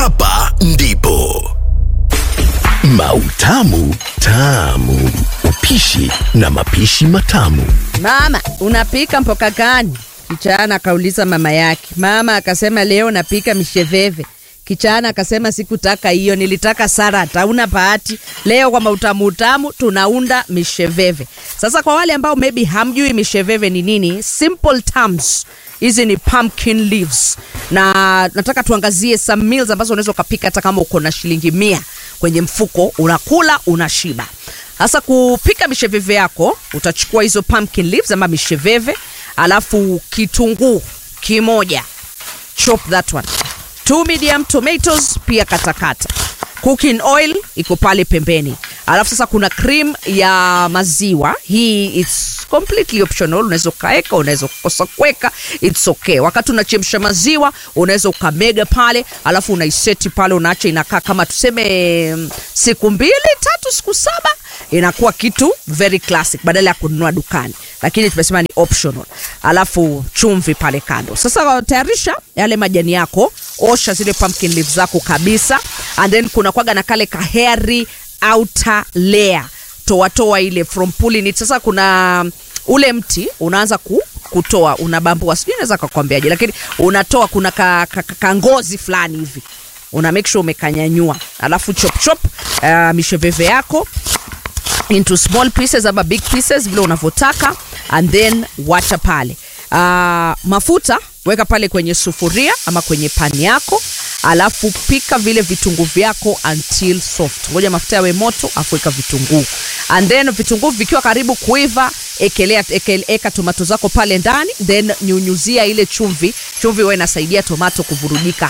hapa ndipo Mautamu Tamu, upishi na mapishi matamu. Mama, unapika mboka gani? Kichana akauliza mama yake. Mama akasema leo napika misheveve. Kichana akasema sikutaka hiyo, nilitaka salad. Hauna bahati. Leo kwa mautamu utamu tunaunda misheveve. Sasa kwa wale ambao maybe hamjui misheveve ni nini, simple terms hizi ni pumpkin leaves na nataka tuangazie some meals ambazo unaweza ukapika hata kama uko na shilingi mia kwenye mfuko, unakula unashiba. Sasa kupika misheveve yako, utachukua hizo pumpkin leaves ama misheveve, alafu kitunguu kimoja, chop that one, two medium tomatoes pia katakata, cooking oil iko pale pembeni, alafu sasa kuna cream ya maziwa. Hii it's completely optional, unaweza ukaweka, unaweza kukosa kuweka, it's okay. Wakati unachemsha maziwa, unaweza ukamega pale, alafu unaiseti pale, unaacha inakaa kama tuseme mm, siku mbili tatu, siku saba inakuwa kitu very classic badala ya kununua dukani, lakini tumesema ni optional. Alafu chumvi pale kando. Sasa tayarisha yale majani yako, osha zile pumpkin leaves zako kabisa, and then kuna kwaga na kale kaheri outer layer, toa toa ile from pulling it. Sasa kuna ule mti unaanza ku, kutoa unabambua, sijui naweza kakwambiaje, lakini unatoa kuna ka, ka, ka, ka ngozi fulani hivi una make sure umekanyanyua, alafu chop chop uh, misheveve yako into small pieces ama big pieces vile unavyotaka and then wacha pale uh, mafuta weka pale kwenye sufuria ama kwenye pani yako alafu pika vile vitunguu vyako until soft ngoja mafuta yawe moto afu weka vitunguu and then vitunguu vikiwa karibu kuiva ekelea ekel, eka tomato zako pale ndani then nyunyuzia ile chumvi chumvi huwa inasaidia tomato kuvurujika